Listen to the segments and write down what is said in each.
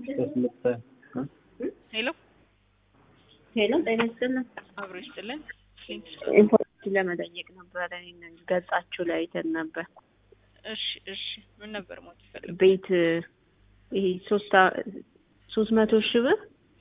ሄሎ ሄሎ ጤና ይስጥልን። አብሮ ይስጥልን። ኢንፎርሜሽን ለመጠየቅ ነበረ። ይሄንን ገጻችሁ ላይ አይተን ነበር። እሺ እሺ፣ ምን ነበር ሞት ይፈልግ? ቤት ይሄ ሶስት አ- ሶስት መቶ ሺህ ብር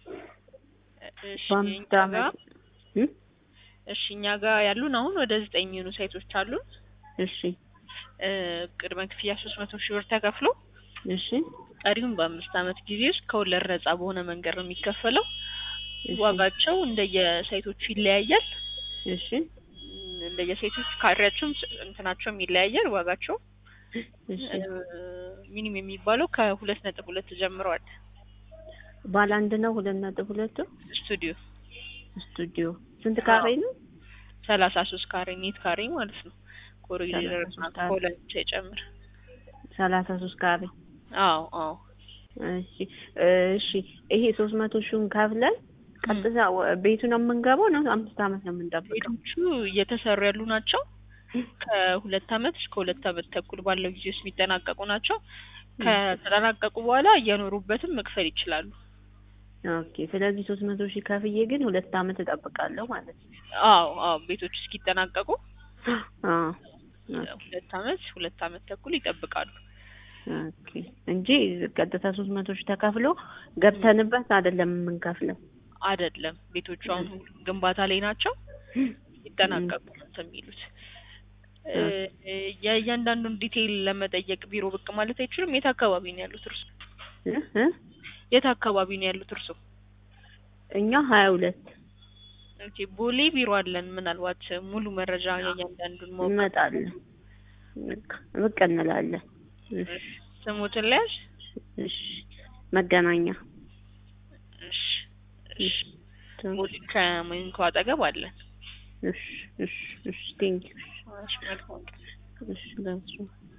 እሺ በአምስት እኛ ዓመት ጋር እም? እሺ እኛ ጋር ያሉን አሁን ወደ ዘጠኝ የሚሆኑ ሳይቶች አሉን። እሺ እ፣ ቅድመ ክፍያ ሶስት መቶ ሺህ ብር ተከፍሎ እሺ ቀሪውን በአምስት ዓመት ጊዜ ውስጥ ከወለድ ነጻ በሆነ መንገድ ነው የሚከፈለው። እሺ ዋጋቸው እንደየሳይቶቹ ይለያያል። እሺ እም፣ እንደየሳይቶቹ ካሬያቸውም ስ- እንትናቸውም ይለያያል ዋጋቸው። እሺ ሚኒም የሚባለው ከሁለት ነጥብ ሁለት ጀምረዋል። ባለ አንድ ነው ሁለት ነጥብ ሁለቱ ስቱዲዮ ስቱዲዮ ስንት ካሬ ነው? ሰላሳ ሶስት ካሬ ኔት ካሬ ማለት ነው። ኮሪደር ሰላሳ ሶስት ካሬ። ኮለን ሳይጨምር። ሰላሳ ሶስት ካሬ አዎ አዎ እሺ እሺ ይሄ ሶስት መቶ ሺውን ከፍለን ቀጥታ ወ- ቤቱ ነው የምንገባው ነው አምስት ዓመት ነው የምንጠብቀው? ቤቶቹ እየተሰሩ ያሉ ናቸው። ከሁለት አመት እስከ ሁለት አመት ተኩል ባለው ጊዜ ውስጥ የሚጠናቀቁ ናቸው። ከተጠናቀቁ በኋላ እየኖሩበትም መክፈል ይችላሉ። ኦኬ ስለዚህ ሶስት መቶ ሺህ ከፍዬ ግን ሁለት ዓመት እጠብቃለሁ ማለት ነው። አዎ አዎ ቤቶቹ እስኪጠናቀቁ አዎ ሁለት አመት ሁለት አመት ተኩል ይጠብቃሉ። ኦኬ እንጂ ቀጥታ ሶስት መቶ ሺህ ተከፍሎ ገብተንበት አይደለም የምንከፍለው። አይደለም ቤቶቹ አሁን ግንባታ ላይ ናቸው። ይጠናቀቁ ነው እንትን የሚሉት እ፣ የእያንዳንዱን ዲቴይል ለመጠየቅ ቢሮ ብቅ ማለት አይችሉም። የት አካባቢ ነው ያሉት እርሱ? እ እ የት አካባቢ ነው ያሉት እርሱ? እኛ ሀያ ሁለት ኦኬ ቦሌ ቢሮ አለን። ምናልባት ሙሉ መረጃ የእያንዳንዱን ማወቅ እንመጣለን። በቃ ብቅ እንላለን። እሺ ስሙትን ለያዝ። እሺ መገናኛ እሺ እሺ ቦሌ ከሞኒኮ አጠገብ አለን። እሺ እሺ እሺ ቴንኪው እሺ መልካም ቀን። እሺ ለእሱ